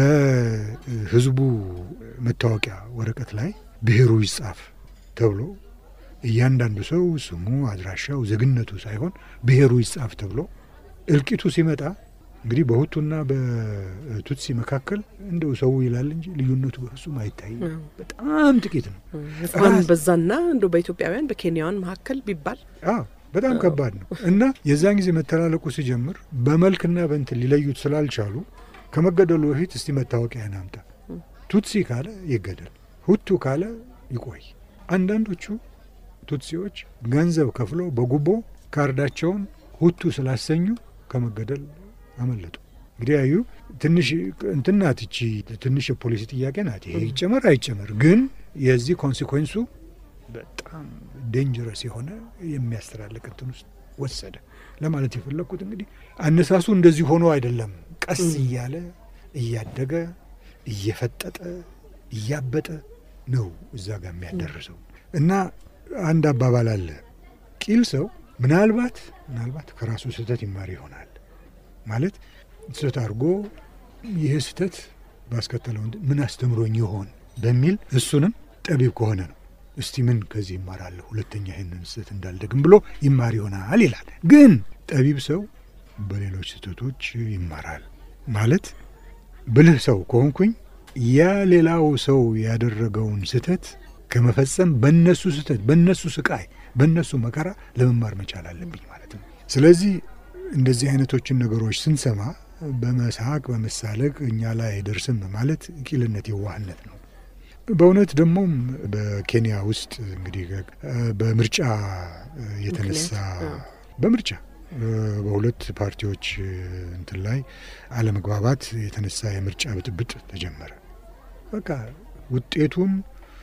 በህዝቡ መታወቂያ ወረቀት ላይ ብሔሩ ይጻፍ ተብሎ እያንዳንዱ ሰው ስሙ፣ አድራሻው፣ ዜግነቱ ሳይሆን ብሔሩ ይጻፍ ተብሎ እልቂቱ ሲመጣ እንግዲህ በሁቱና በቱትሲ መካከል እንደው ሰው ይላል እንጂ ልዩነቱ በፍጹም አይታይም። በጣም ጥቂት ነው። እንኳን በዛና እንደ በኢትዮጵያውያን በኬንያውያን መካከል ቢባል አዎ በጣም ከባድ ነው እና የዛን ጊዜ መተላለቁ ሲጀምር በመልክና በእንትን ሊለዩት ስላልቻሉ ከመገደሉ በፊት እስቲ መታወቂያን አምጣ፣ ቱትሲ ካለ ይገደል፣ ሁቱ ካለ ይቆይ። አንዳንዶቹ ቱትሲዎች ገንዘብ ከፍለው በጉቦ ካርዳቸውን ሁቱ ስላሰኙ ከመገደል አመለጡ። እንግዲህ ያዩ ትንሽ እንትን ናት ይቺ ትንሽ የፖሊሲ ጥያቄ ናት። ይሄ ይጨመር አይጨመር፣ ግን የዚህ ኮንሲኮንሱ በጣም ዴንጀረስ የሆነ የሚያስተላልቅ እንትን ውስጥ ወሰደ ለማለት የፈለግኩት እንግዲህ አነሳሱ እንደዚህ ሆኖ አይደለም። ቀስ እያለ እያደገ እየፈጠጠ እያበጠ ነው እዛ ጋር የሚያደርሰው እና አንድ አባባል አለ። ቂል ሰው ምናልባት ምናልባት ከራሱ ስህተት ይማር ይሆናል ማለት ስህተት አድርጎ ይህ ስህተት ባስከተለው እንትን ምን አስተምሮኝ ይሆን በሚል እሱንም ጠቢብ ከሆነ ነው እስቲ ምን ከዚህ ይማራለሁ ሁለተኛ ይህንን ስህተት እንዳልደግም ብሎ ይማር ይሆናል ይላል። ግን ጠቢብ ሰው በሌሎች ስህተቶች ይማራል ማለት ብልህ ሰው ከሆንኩኝ ያ ሌላው ሰው ያደረገውን ስህተት ከመፈጸም በነሱ ስህተት፣ በነሱ ስቃይ፣ በነሱ መከራ ለመማር መቻል አለብኝ ማለት ነው። ስለዚህ እንደዚህ አይነቶችን ነገሮች ስንሰማ በመሳቅ በመሳለቅ እኛ ላይ አይደርስም ማለት ቂልነት፣ የዋህነት ነው። በእውነት ደግሞም በኬንያ ውስጥ እንግዲህ በምርጫ የተነሳ በምርጫ በሁለት ፓርቲዎች እንትን ላይ አለመግባባት የተነሳ የምርጫ ብጥብጥ ተጀመረ። በቃ ውጤቱን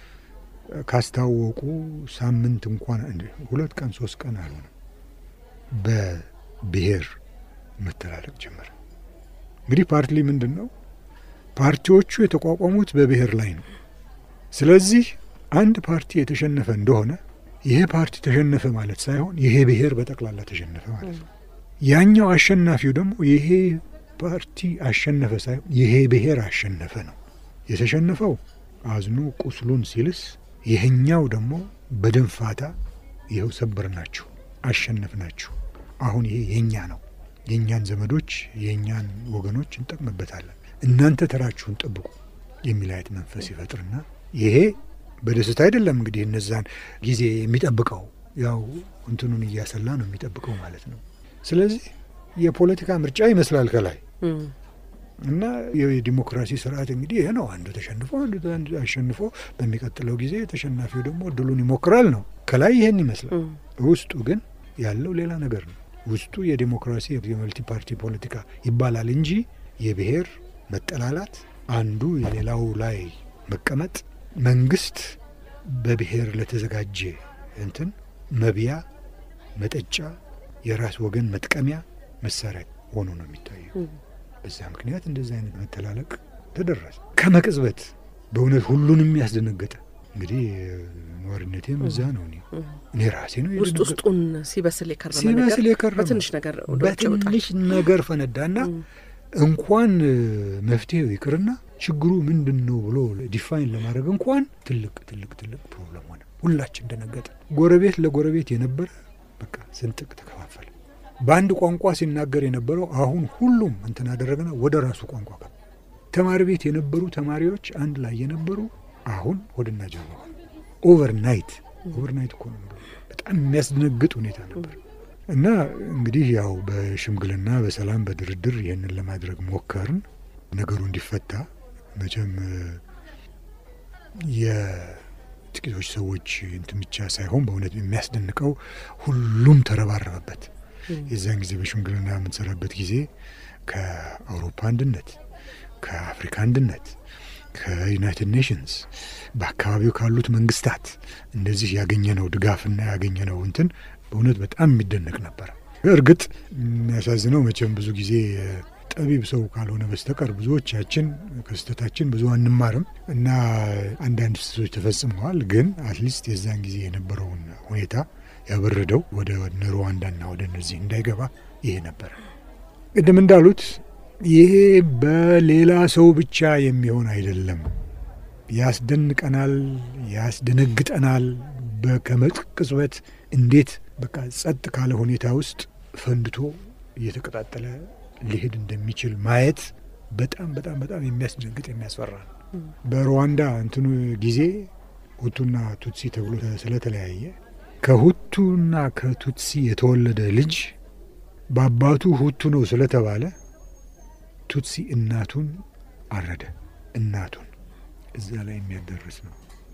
ካስታወቁ ሳምንት እንኳን ሁለት ቀን ሶስት ቀን አልሆነም፣ በብሔር መተላለቅ ጀመረ። እንግዲህ ፓርቲ ምንድን ነው? ፓርቲዎቹ የተቋቋሙት በብሔር ላይ ነው። ስለዚህ አንድ ፓርቲ የተሸነፈ እንደሆነ ይሄ ፓርቲ ተሸነፈ ማለት ሳይሆን ይሄ ብሔር በጠቅላላ ተሸነፈ ማለት ነው። ያኛው አሸናፊው ደግሞ ይሄ ፓርቲ አሸነፈ ሳይሆን ይሄ ብሔር አሸነፈ ነው። የተሸነፈው አዝኖ ቁስሉን ሲልስ፣ ይሄኛው ደግሞ በደንፋታ ይኸው ሰበር ናችሁ፣ አሸነፍ ናችሁ፣ አሁን ይሄ የኛ ነው፣ የእኛን ዘመዶች የእኛን ወገኖች እንጠቅምበታለን፣ እናንተ ተራችሁን ጠብቁ የሚል አይነት መንፈስ ይፈጥርና ይሄ በደስታ አይደለም እንግዲህ እነዛን ጊዜ የሚጠብቀው ያው እንትኑን እያሰላ ነው የሚጠብቀው ማለት ነው። ስለዚህ የፖለቲካ ምርጫ ይመስላል ከላይ እና የዲሞክራሲ ስርዓት እንግዲህ ይሄ ነው። አንዱ ተሸንፎ አንዱ አሸንፎ በሚቀጥለው ጊዜ ተሸናፊው ደግሞ እድሉን ይሞክራል ነው። ከላይ ይሄን ይመስላል። ውስጡ ግን ያለው ሌላ ነገር ነው። ውስጡ የዲሞክራሲ የመልቲ ፓርቲ ፖለቲካ ይባላል እንጂ የብሔር መጠላላት፣ አንዱ የሌላው ላይ መቀመጥ፣ መንግስት በብሔር ለተዘጋጀ እንትን መብያ መጠጫ፣ የራስ ወገን መጥቀሚያ መሳሪያ ሆኖ ነው የሚታየው። በዛ ምክንያት እንደዚህ አይነት መተላለቅ ተደረሰ። ከመቅጽበት በእውነት ሁሉንም ያስደነገጠ እንግዲህ ነዋሪነቴም እዛ ነው። እኔ እኔ ራሴ ነው ውስጥ ውስጡን ሲበስል የከረመ ሲበስል ነገር የከረመ በትንሽ ነገር ወደ ውጭ ይወጣል። በትንሽ ነገር ፈነዳና እንኳን መፍትሄው ይቅርና ችግሩ ምንድን ነው ብሎ ዲፋይን ለማድረግ እንኳን ትልቅ ትልቅ ትልቅ ፕሮብለም ሆነ። ሁላችን ደነገጠ። ጎረቤት ለጎረቤት የነበረ በቃ ስንጥቅ ተከፋፈለ። በአንድ ቋንቋ ሲናገር የነበረው አሁን ሁሉም እንትን አደረገና ወደ ራሱ ቋንቋ ገባ። ተማሪ ቤት የነበሩ ተማሪዎች አንድ ላይ የነበሩ አሁን ሆድና ጀርባ ሆኑ። ኦቨርናይት ኦቨርናይት እኮ ነው የምለው። በጣም የሚያስደነግጥ ሁኔታ ነበር። እና እንግዲህ ያው በሽምግልና በሰላም በድርድር ይህንን ለማድረግ ሞከርን። ነገሩ እንዲፈታ መቼም የጥቂቶች ሰዎች እንትን ብቻ ሳይሆን በእውነት የሚያስደንቀው ሁሉም ተረባረበበት። የዚያን ጊዜ በሽምግልና የምንሰራበት ጊዜ ከአውሮፓ አንድነት፣ ከአፍሪካ አንድነት፣ ከዩናይትድ ኔሽንስ በአካባቢው ካሉት መንግስታት እንደዚህ ያገኘነው ድጋፍና ያገኘነው እንትን በእውነት በጣም የሚደነቅ ነበረ። እርግጥ የሚያሳዝነው መቼም ብዙ ጊዜ ጠቢብ ሰው ካልሆነ በስተቀር ብዙዎቻችን ከስህተታችን ብዙ አንማርም እና አንዳንድ ስህተቶች ተፈጽመዋል። ግን አትሊስት የዛን ጊዜ የነበረውን ሁኔታ ያበረደው ወደ ሩዋንዳና ወደ እነዚህ እንዳይገባ ይሄ ነበረ። ቅድም እንዳሉት ይሄ በሌላ ሰው ብቻ የሚሆን አይደለም። ያስደንቀናል፣ ያስደነግጠናል። ከመቅጽበት እንዴት በቃ ጸጥ ካለ ሁኔታ ውስጥ ፈንድቶ እየተቀጣጠለ ሊሄድ እንደሚችል ማየት በጣም በጣም በጣም የሚያስደነግጥ የሚያስፈራ ነው። በሩዋንዳ እንትኑ ጊዜ ሁቱና ቱትሲ ተብሎ ስለተለያየ ከሁቱና ከቱትሲ የተወለደ ልጅ በአባቱ ሁቱ ነው ስለተባለ ቱትሲ እናቱን አረደ። እናቱን እዛ ላይ የሚያደርስ ነው።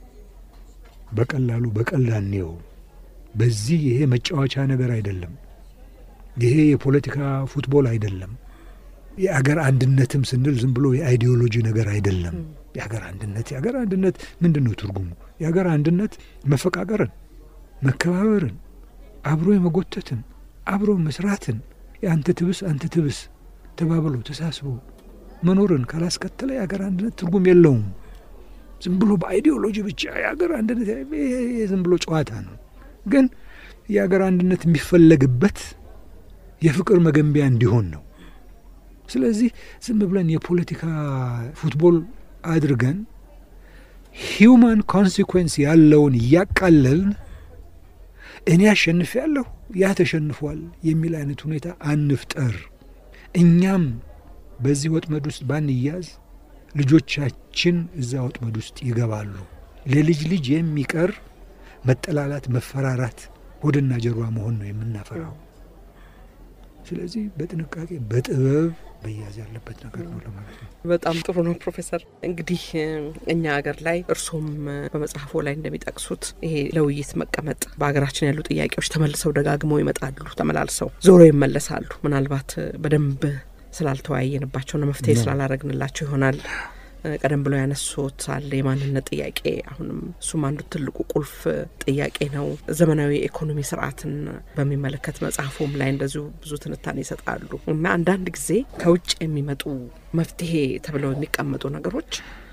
በቀላሉ በቀላኔው በዚህ ይሄ መጫወቻ ነገር አይደለም። ይሄ የፖለቲካ ፉትቦል አይደለም። የአገር አንድነትም ስንል ዝም ብሎ የአይዲዮሎጂ ነገር አይደለም። የአገር አንድነት የአገር አንድነት ምንድን ነው ትርጉሙ? የአገር አንድነት መፈቃቀርን፣ መከባበርን፣ አብሮ የመጎተትን፣ አብሮ መስራትን፣ የአንተ ትብስ አንተ ትብስ ተባብሎ ተሳስቦ መኖርን ካላስከተለ የአገር አንድነት ትርጉም የለውም። ዝም ብሎ በአይዲዮሎጂ ብቻ የአገር አንድነት ዝም ብሎ ጨዋታ ነው። ግን የአገር አንድነት የሚፈለግበት የፍቅር መገንቢያ እንዲሆን ነው። ስለዚህ ዝም ብለን የፖለቲካ ፉትቦል አድርገን ሂውማን ኮንሲኩዌንስ ያለውን እያቃለልን እኔ አሸንፍ ያለሁ ያ ተሸንፏል የሚል አይነት ሁኔታ አንፍጠር። እኛም በዚህ ወጥመድ ውስጥ ባንያዝ ልጆቻችን እዛ ወጥመድ ውስጥ ይገባሉ። ለልጅ ልጅ የሚቀር መጠላላት፣ መፈራራት፣ ሆድና ጀርባ መሆን ነው የምናፈራው። ስለዚህ በጥንቃቄ በጥበብ መያዝ ያለበት ነገር ነው ለማለት ነው። በጣም ጥሩ ነው ፕሮፌሰር። እንግዲህ እኛ ሀገር ላይ እርሶም በመጽሐፎ ላይ እንደሚጠቅሱት ይሄ ለውይይት መቀመጥ በሀገራችን ያሉ ጥያቄዎች ተመልሰው ደጋግመው ይመጣሉ፣ ተመላልሰው ዞሮ ይመለሳሉ። ምናልባት በደንብ ስላልተወያየንባቸውና መፍትሄ ስላላረግንላቸው ይሆናል ቀደም ብለው ያነሱት አለ የማንነት ጥያቄ። አሁንም እሱም አንዱ ትልቁ ቁልፍ ጥያቄ ነው። ዘመናዊ የኢኮኖሚ ስርዓትን በሚመለከት መጽሐፉም ላይ እንደዚሁ ብዙ ትንታኔ ይሰጣሉ እና አንዳንድ ጊዜ ከውጭ የሚመጡ መፍትሄ ተብለው የሚቀመጡ ነገሮች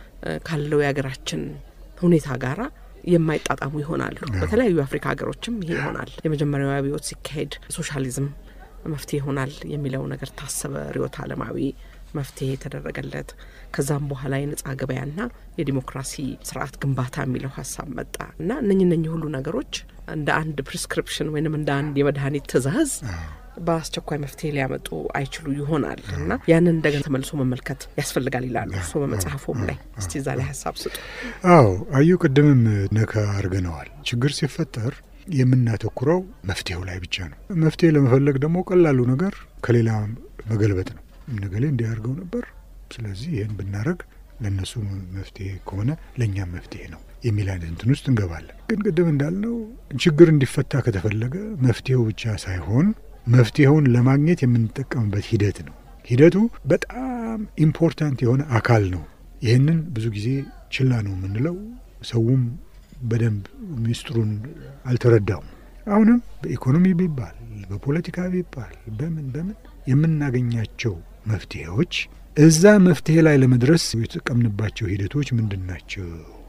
ካለው የሀገራችን ሁኔታ ጋራ የማይጣጣሙ ይሆናሉ። በተለያዩ የአፍሪካ ሀገሮችም ይሄ ይሆናል። የመጀመሪያው አብዮት ሲካሄድ ሶሻሊዝም መፍትሄ ይሆናል የሚለው ነገር ታሰበ። ርዕዮተ ዓለማዊ መፍትሄ የተደረገለት ከዛም በኋላ የነጻ ገበያና የዲሞክራሲ ስርዓት ግንባታ የሚለው ሀሳብ መጣ እና እነኝ እነኝ ሁሉ ነገሮች እንደ አንድ ፕሪስክሪፕሽን ወይንም እንደ አንድ የመድኃኒት ትዕዛዝ በአስቸኳይ መፍትሄ ሊያመጡ አይችሉ ይሆናል እና ያንን እንደገና ተመልሶ መመልከት ያስፈልጋል ይላሉ እርስዎ በመጽሐፎም ላይ። እስቲ እዛ ላይ ሀሳብ ስጡ። አዎ አዩ ቅድምም ነካ አድርገነዋል። ችግር ሲፈጠር የምናተኩረው መፍትሄው ላይ ብቻ ነው። መፍትሄ ለመፈለግ ደግሞ ቀላሉ ነገር ከሌላ መገልበጥ ነው። ነገሌ እንዲያደርገው ነበር፣ ስለዚህ ይህን ብናደረግ ለእነሱ መፍትሄ ከሆነ ለእኛም መፍትሄ ነው የሚል አይነት እንትን ውስጥ እንገባለን። ግን ቅድም እንዳልነው ችግር እንዲፈታ ከተፈለገ መፍትሄው ብቻ ሳይሆን መፍትሄውን ለማግኘት የምንጠቀምበት ሂደት ነው። ሂደቱ በጣም ኢምፖርታንት የሆነ አካል ነው። ይህንን ብዙ ጊዜ ችላ ነው የምንለው። ሰውም በደንብ ሚስጥሩን አልተረዳውም። አሁንም በኢኮኖሚ ቢባል በፖለቲካ ቢባል በምን በምን የምናገኛቸው መፍትሄዎች እዛ መፍትሄ ላይ ለመድረስ የተጠቀምንባቸው ሂደቶች ምንድን ናቸው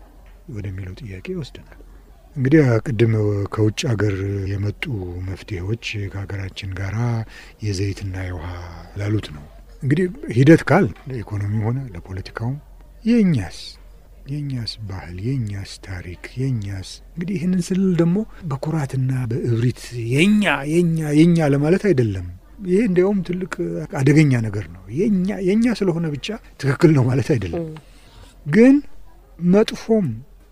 ወደሚለው ጥያቄ ይወስደናል። እንግዲህ ቅድም ከውጭ ሀገር የመጡ መፍትሄዎች ከሀገራችን ጋር የዘይትና የውሃ ላሉት ነው። እንግዲህ ሂደት ካል ለኢኮኖሚም ሆነ ለፖለቲካውም የእኛስ የእኛስ ባህል የእኛስ ታሪክ የእኛስ እንግዲህ ይህንን ስል ደግሞ በኩራትና በእብሪት የኛ የኛ የኛ ለማለት አይደለም። ይሄ እንዲያውም ትልቅ አደገኛ ነገር ነው። የኛ የእኛ ስለሆነ ብቻ ትክክል ነው ማለት አይደለም። ግን መጥፎም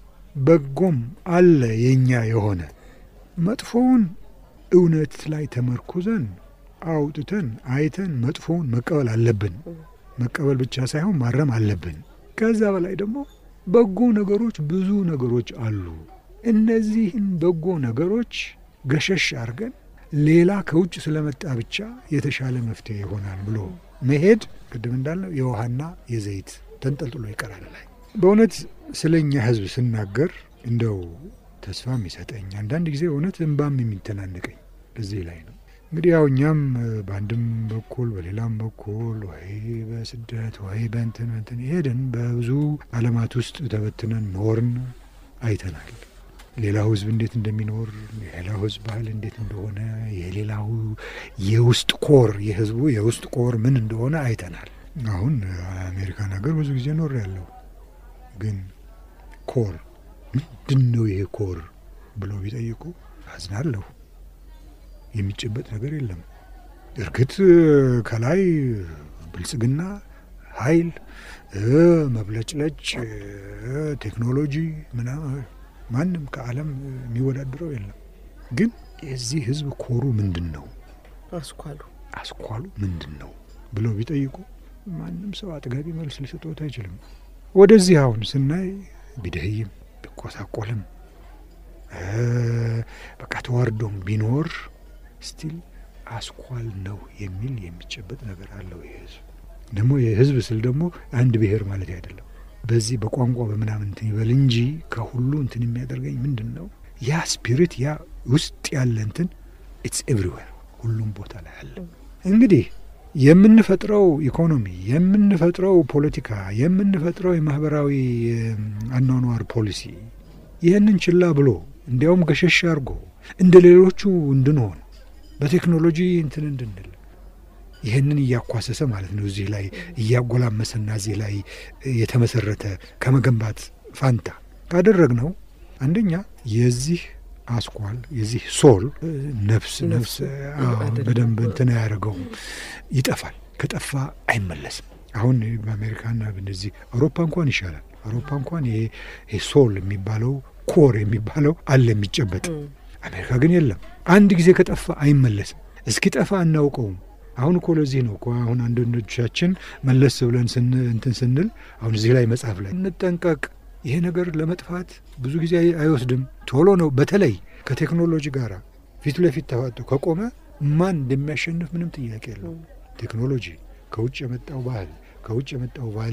በጎም አለ የኛ የሆነ መጥፎውን እውነት ላይ ተመርኩዘን አውጥተን አይተን መጥፎውን መቀበል አለብን። መቀበል ብቻ ሳይሆን ማረም አለብን። ከዛ በላይ ደግሞ በጎ ነገሮች ብዙ ነገሮች አሉ። እነዚህን በጎ ነገሮች ገሸሽ አድርገን ሌላ ከውጭ ስለመጣ ብቻ የተሻለ መፍትሄ ይሆናል ብሎ መሄድ ቅድም እንዳልነው የውሃና የዘይት ተንጠልጥሎ ይቀራል ላይ በእውነት ስለ እኛ ሕዝብ ስናገር እንደው ተስፋ የሚሰጠኝ አንዳንድ ጊዜ እውነት እንባም የሚተናነቀኝ እዚህ ላይ ነው። እንግዲህ ያው እኛም በአንድም በኩል በሌላም በኩል ወይ በስደት ወይ በእንትን እንትን ሄድን በብዙ ዓለማት ውስጥ ተበትነን ኖርን አይተናል። ሌላው ህዝብ እንዴት እንደሚኖር የሌላው ህዝብ ባህል እንዴት እንደሆነ የሌላው የውስጥ ኮር የህዝቡ የውስጥ ኮር ምን እንደሆነ አይተናል። አሁን አሜሪካን ሀገር ብዙ ጊዜ ኖር ያለው ግን ኮር ምንድን ነው ይሄ ኮር ብለው ቢጠይቁ አዝናለሁ። የሚጨበጥ ነገር የለም። እርግጥ ከላይ ብልጽግና፣ ኃይል፣ መብለጭለጭ፣ ቴክኖሎጂ ምናምን ማንም ከዓለም የሚወዳደረው የለም። ግን የዚህ ህዝብ ኮሩ ምንድን ነው? አስኳሉ አስኳሉ ምንድን ነው ብለው ቢጠይቁ ማንም ሰው አጥጋቢ መልስ ሊሰጥዎት አይችልም። ወደዚህ አሁን ስናይ ቢደህይም ቢቆሳቆልም በቃ ተዋርዶም ቢኖር ስቲል አስኳል ነው የሚል የሚጨበጥ ነገር አለው። ይህ ህዝብ ደግሞ የህዝብ ስል ደግሞ አንድ ብሔር ማለት አይደለም። በዚህ በቋንቋ በምናምን እንትን ይበል እንጂ ከሁሉ እንትን የሚያደርገኝ ምንድን ነው ያ ስፒሪት ያ ውስጥ ያለ እንትን ኢትስ ኤቭሪዌር ሁሉም ቦታ ላይ አለ። እንግዲህ የምንፈጥረው ኢኮኖሚ፣ የምንፈጥረው ፖለቲካ፣ የምንፈጥረው የማህበራዊ አኗኗር ፖሊሲ ይህንን ችላ ብሎ እንዲያውም ገሸሽ አድርጎ እንደ ሌሎቹ እንድንሆን በቴክኖሎጂ እንትን እንድንል ይህንን እያኳሰሰ ማለት ነው። እዚህ ላይ እያጎላመሰና እዚህ ላይ የተመሰረተ ከመገንባት ፋንታ ካደረግነው አንደኛ የዚህ አስኳል የዚህ ሶል ነፍስ ነፍስ በደንብ እንትን አያደርገውም፣ ይጠፋል። ከጠፋ አይመለስም። አሁን በአሜሪካና እንደዚህ አውሮፓ እንኳን ይሻላል። አውሮፓ እንኳን ይሄ ሶል የሚባለው ኮር የሚባለው አለ የሚጨበጥ። አሜሪካ ግን የለም። አንድ ጊዜ ከጠፋ አይመለስም። እስኪጠፋ አናውቀውም። አሁን እኮ ለዚህ ነው እኮ አሁን አንዳንዶቻችን መለስ ብለን እንትን ስንል አሁን እዚህ ላይ መጽሐፍ ላይ እንጠንቀቅ ይሄ ነገር ለመጥፋት ብዙ ጊዜ አይወስድም፣ ቶሎ ነው። በተለይ ከቴክኖሎጂ ጋር ፊት ለፊት ተፋጦ ከቆመ ማን እንደሚያሸንፍ ምንም ጥያቄ የለው። ቴክኖሎጂ ከውጭ የመጣው ባህል ከውጭ የመጣው ቫሊው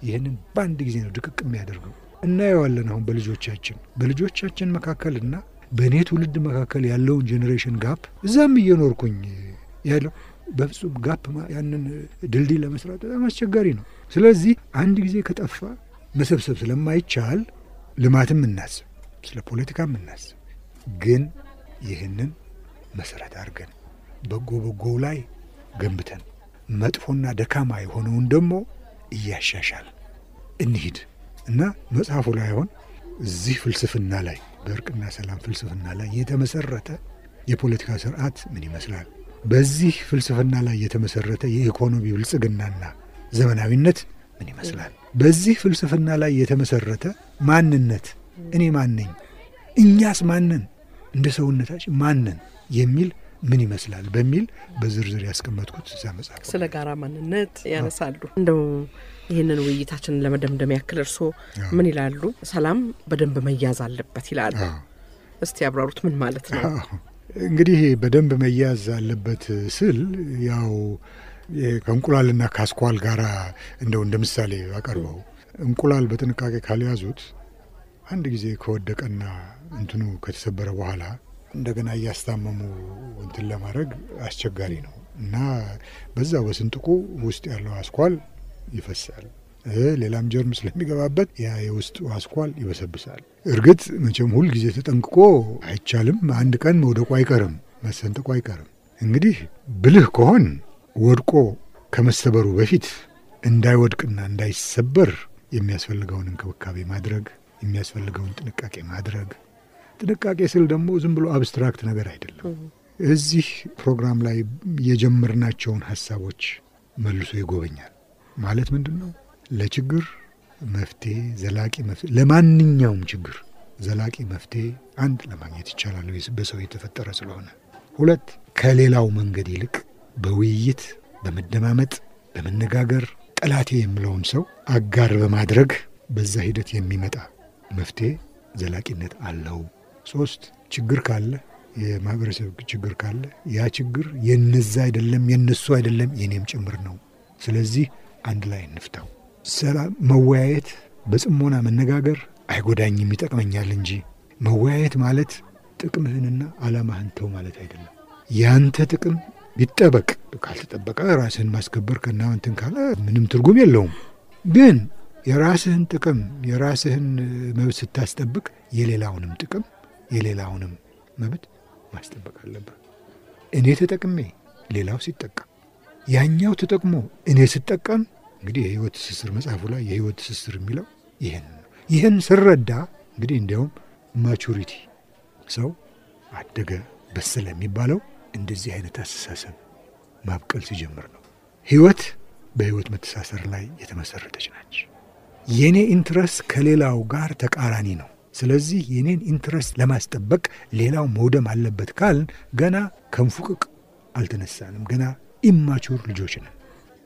ይህንን በአንድ ጊዜ ነው ድቅቅ የሚያደርገው። እናየዋለን አሁን በልጆቻችን በልጆቻችን መካከልና በእኔ ትውልድ መካከል ያለውን ጄኔሬሽን ጋፕ እዛም እየኖርኩኝ ያለው በፍጹም ጋፕ ያንን ድልድይ ለመስራት በጣም አስቸጋሪ ነው። ስለዚህ አንድ ጊዜ ከጠፋ መሰብሰብ ስለማይቻል ልማትም እናስብ፣ ስለ ፖለቲካም እናስብ። ግን ይህንን መሰረት አድርገን በጎ በጎው ላይ ገንብተን መጥፎና ደካማ የሆነውን ደግሞ እያሻሻል እንሂድ እና መጽሐፉ ላይ አሁን እዚህ ፍልስፍና ላይ በእርቅና ሰላም ፍልስፍና ላይ የተመሰረተ የፖለቲካ ስርዓት ምን ይመስላል፣ በዚህ ፍልስፍና ላይ የተመሰረተ የኢኮኖሚ ብልጽግናና ዘመናዊነት ምን ይመስላል፣ በዚህ ፍልስፍና ላይ የተመሰረተ ማንነት እኔ ማነኝ፣ እኛስ ማንን፣ እንደ ሰውነታችን ማንን የሚል ምን ይመስላል በሚል በዝርዝር ያስቀመጥኩት እዛ መጽሐፍ ስለ ጋራ ማንነት ያነሳሉ። እንደው ይህንን ውይይታችንን ለመደምደም ያክል እርስዎ ምን ይላሉ? ሰላም በደንብ መያዝ አለበት ይላሉ። እስቲ ያብራሩት። ምን ማለት ነው? እንግዲህ በደንብ መያዝ አለበት ስል ያው ከእንቁላልና ከአስኳል ጋር እንደው እንደ ምሳሌ አቀርበው እንቁላል በጥንቃቄ ካልያዙት አንድ ጊዜ ከወደቀና እንትኑ ከተሰበረ በኋላ እንደገና እያስታመሙ እንትን ለማድረግ አስቸጋሪ ነው እና በዛ በስንጥቁ ውስጥ ያለው አስኳል ይፈሳል። ሌላም ጀርም ስለሚገባበት ያ የውስጡ አስኳል ይበሰብሳል። እርግጥ መቼም ሁል ጊዜ ተጠንቅቆ አይቻልም። አንድ ቀን መውደቁ አይቀርም፣ መሰንጠቁ አይቀርም። እንግዲህ ብልህ ከሆን ወድቆ ከመሰበሩ በፊት እንዳይወድቅና እንዳይሰበር የሚያስፈልገውን እንክብካቤ ማድረግ፣ የሚያስፈልገውን ጥንቃቄ ማድረግ ጥንቃቄ ስል ደግሞ ዝም ብሎ አብስትራክት ነገር አይደለም። እዚህ ፕሮግራም ላይ የጀመርናቸውን ሀሳቦች መልሶ ይጎበኛል። ማለት ምንድን ነው? ለችግር መፍትሄ ዘላቂ መፍትሄ ለማንኛውም ችግር ዘላቂ መፍትሄ አንድ ለማግኘት ይቻላል በሰው የተፈጠረ ስለሆነ፣ ሁለት ከሌላው መንገድ ይልቅ በውይይት በመደማመጥ በመነጋገር ጠላቴ የምለውን ሰው አጋር በማድረግ በዛ ሂደት የሚመጣ መፍትሄ ዘላቂነት አለው። ሶስት ችግር ካለ የማህበረሰብ ችግር ካለ ያ ችግር የነዛ አይደለም የነሱ አይደለም የኔም ጭምር ነው። ስለዚህ አንድ ላይ እንፍታው። ሰላም መወያየት፣ በጽሞና መነጋገር አይጎዳኝም ይጠቅመኛል እንጂ መወያየት ማለት ጥቅምህንና ዓላማህን ተው ማለት አይደለም። ያንተ ጥቅም ቢጠበቅ ካልተጠበቀ ራስህን ማስከበር ከና እንትን ካለ ምንም ትርጉም የለውም ግን የራስህን ጥቅም የራስህን መብት ስታስጠብቅ የሌላውንም ጥቅም የሌላውንም መብት ማስጠበቅ አለብህ። እኔ ተጠቅሜ ሌላው ሲጠቀም፣ ያኛው ተጠቅሞ እኔ ስጠቀም፣ እንግዲህ የህይወት ትስስር መጽሐፉ ላይ የህይወት ትስስር የሚለው ይህን ነው። ይህን ስረዳ እንግዲህ እንዲያውም ማቹሪቲ ሰው አደገ በሰለ የሚባለው እንደዚህ አይነት አስተሳሰብ ማብቀል ሲጀምር ነው። ህይወት በህይወት መተሳሰር ላይ የተመሰረተች ናች። የኔ ኢንትረስት ከሌላው ጋር ተቃራኒ ነው። ስለዚህ የኔን ኢንትረስት ለማስጠበቅ ሌላው መውደም አለበት ካልን ገና ከንፉቅቅ አልተነሳንም። ገና ኢማቹር ልጆች ነን።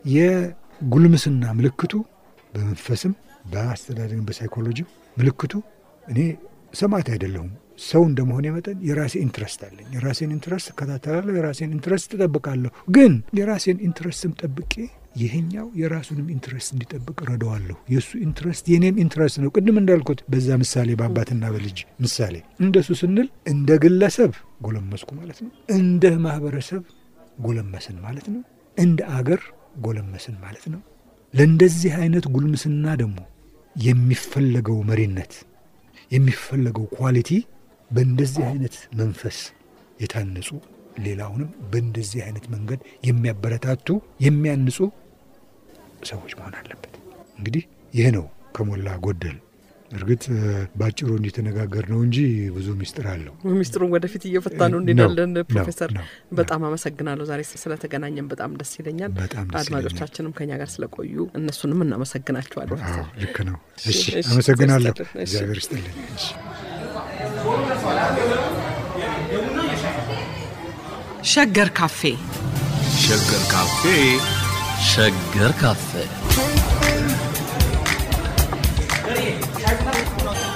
የጉልምስና ምልክቱ በመንፈስም በአስተዳደግም በሳይኮሎጂም ምልክቱ እኔ ሰማዕት አይደለሁም። ሰው እንደመሆን መጠን የራሴ ኢንትረስት አለኝ። የራሴን ኢንትረስት እከታተላለሁ። የራሴን ኢንትረስት እጠብቃለሁ። ግን የራሴን ኢንትረስትም ጠብቄ ይሄኛው የራሱንም ኢንትረስት እንዲጠብቅ ረዳዋለሁ። የእሱ ኢንትረስት የኔም ኢንትረስት ነው። ቅድም እንዳልኩት በዛ ምሳሌ በአባትና በልጅ ምሳሌ እንደሱ ስንል እንደ ግለሰብ ጎለመስኩ ማለት ነው። እንደ ማህበረሰብ ጎለመስን ማለት ነው። እንደ አገር ጎለመስን ማለት ነው። ለእንደዚህ አይነት ጉልምስና ደግሞ የሚፈለገው መሪነት የሚፈለገው ኳሊቲ በእንደዚህ አይነት መንፈስ የታነጹ ሌላውንም በእንደዚህ አይነት መንገድ የሚያበረታቱ የሚያንጹ ሰዎች መሆን አለበት። እንግዲህ ይህ ነው ከሞላ ጎደል። እርግጥ በአጭሩ እንዲተነጋገር ነው እንጂ ብዙ ሚስጥር አለው። ሚስጥሩን ወደፊት እየፈታ ነው እንሄዳለን። ነው፣ ፕሮፌሰር ነው፣ በጣም አመሰግናለሁ። ዛሬ ስለተገናኘን በጣም ደስ ይለኛል። በጣም ደስ አድማጮቻችንም ከኛ ጋር ስለቆዩ እነሱንም እናመሰግናቸዋለን። አዎ ልክ ነው። እሺ እሺ፣ አመሰግናለሁ። እግዚአብሔር ይስጥልን። እሺ። እግዚአብሔር ይስጥልኝ። እሺ። ሸገር ካፌ ሸገር ካፌ ሸገር ካፌ